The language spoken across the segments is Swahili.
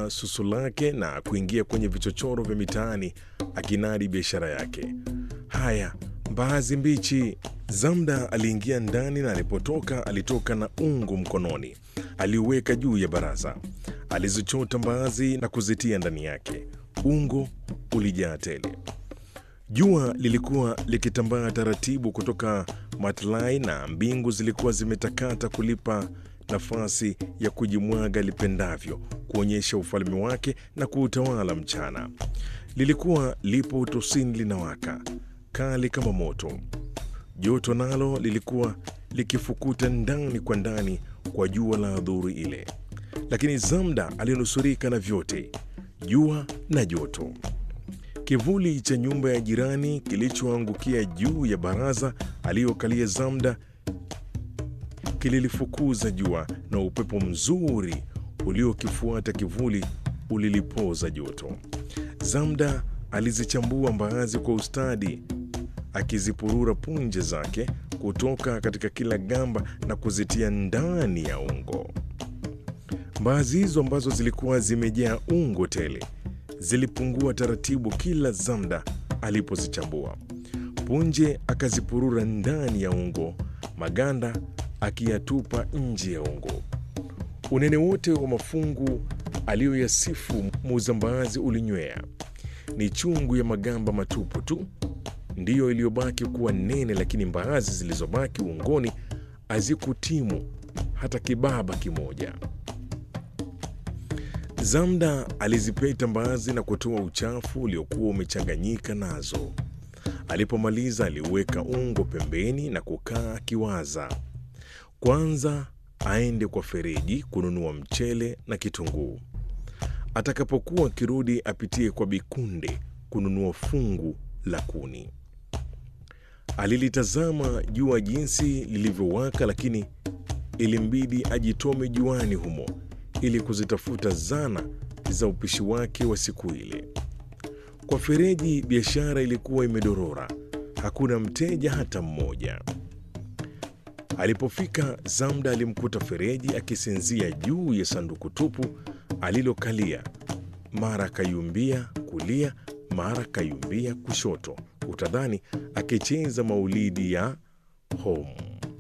kuacha susu lake na kuingia kwenye vichochoro vya mitaani akinadi biashara yake. Haya, mbaazi mbichi. Zamda aliingia ndani na alipotoka alitoka na ungo mkononi. Aliuweka juu ya baraza, alizichota mbaazi na kuzitia ndani yake. Ungo ulijaa tele. Jua lilikuwa likitambaa taratibu kutoka matlai na mbingu zilikuwa zimetakata kulipa nafasi ya kujimwaga lipendavyo, kuonyesha ufalme wake na kuutawala mchana. Lilikuwa lipo utosini linawaka kali kama moto. Joto nalo lilikuwa likifukuta ndani kwa ndani kwa jua la adhuri ile, lakini Zamda alinusurika na vyote, jua na joto. Kivuli cha nyumba ya jirani kilichoangukia juu ya baraza aliyokalia Zamda kililifukuza jua na upepo mzuri uliokifuata kivuli ulilipoza joto. Zamda alizichambua mbaazi kwa ustadi, akizipurura punje zake kutoka katika kila gamba na kuzitia ndani ya ungo. Mbaazi hizo ambazo zilikuwa zimejaa ungo tele zilipungua taratibu kila Zamda alipozichambua. Punje akazipurura ndani ya ungo, maganda akiyatupa nje ya ungo. Unene wote wa mafungu aliyoyasifu muuza mbaazi ulinywea. Ni chungu ya magamba matupu tu ndiyo iliyobaki kuwa nene, lakini mbaazi zilizobaki ungoni hazikutimu hata kibaba kimoja. Zamda alizipeta mbaazi na kutoa uchafu uliokuwa umechanganyika nazo. Alipomaliza aliuweka ungo pembeni na kukaa akiwaza. Kwanza aende kwa Fereji kununua mchele na kitunguu. Atakapokuwa akirudi apitie kwa Bikunde kununua fungu la kuni. Alilitazama jua jinsi lilivyowaka, lakini ilimbidi ajitome juani humo ili kuzitafuta zana za upishi wake wa siku ile. Kwa Fereji biashara ilikuwa imedorora, hakuna mteja hata mmoja. Alipofika Zamda alimkuta Fereji akisinzia juu ya sanduku tupu alilokalia, mara kayumbia kulia, mara kayumbia kushoto, utadhani akicheza maulidi ya home.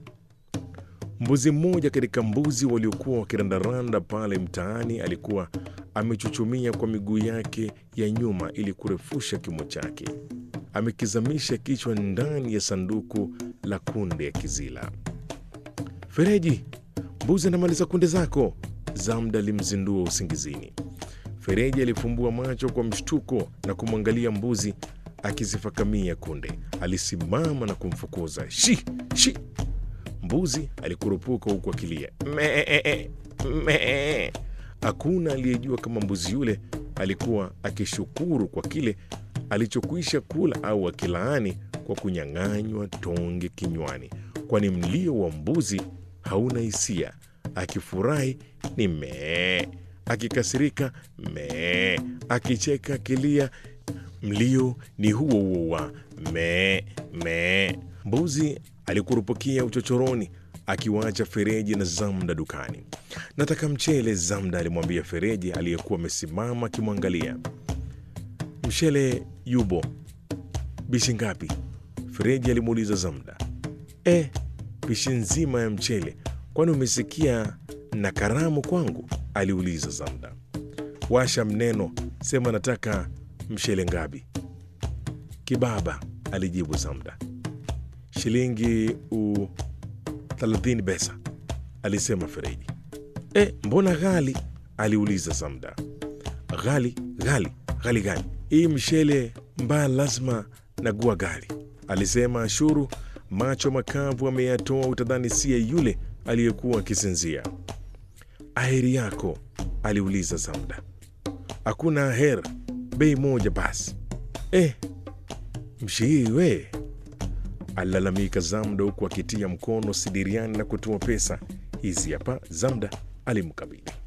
Mbuzi mmoja katika mbuzi waliokuwa wakirandaranda pale mtaani alikuwa amechuchumia kwa miguu yake ya nyuma ili kurefusha kimo chake, amekizamisha kichwa ndani ya sanduku la kunde ya kizila. Fereji, mbuzi anamaliza kunde zako, Zamda alimzindua usingizini. Fereji alifumbua macho kwa mshtuko na kumwangalia mbuzi akizifakamia kunde. Alisimama na kumfukuza shi shi. Mbuzi alikurupuka huku akilia mee mee. Hakuna aliyejua kama mbuzi yule alikuwa akishukuru kwa kile alichokwisha kula au akilaani kwa kunyang'anywa tonge kinywani, kwani mlio wa mbuzi hauna hisia. Akifurahi ni mee, akikasirika mee, akicheka akilia, mlio ni huo huo wa mee mee. Mbuzi alikurupukia uchochoroni akiwaacha Fereji na Zamda dukani. Nataka mchele, Zamda alimwambia Fereji aliyekuwa amesimama akimwangalia. Mchele yubo. Bishi ngapi? Fereji alimuuliza Zamda. E, bishi nzima ya mchele. Kwani umesikia na karamu kwangu? aliuliza Zamda. Washa mneno, sema nataka mchele ngapi? Kibaba, alijibu Zamda. Shilingi u thelathini pesa, alisema Fereji. E, mbona ghali? aliuliza Zamda. Ghali ghali ghali gani? Hii mshele mbaya lazima nagua ghali, alisema Ashuru, macho makavu ameyatoa, utadhani siye yule aliyekuwa akisinzia. Aheri yako? aliuliza Zamda. Hakuna aher, bei moja basi. Eh, mshii we alilalamika Zamda huku akitia mkono sidiriani na kutoa pesa. Hizi hapa, Zamda alimkabidhi.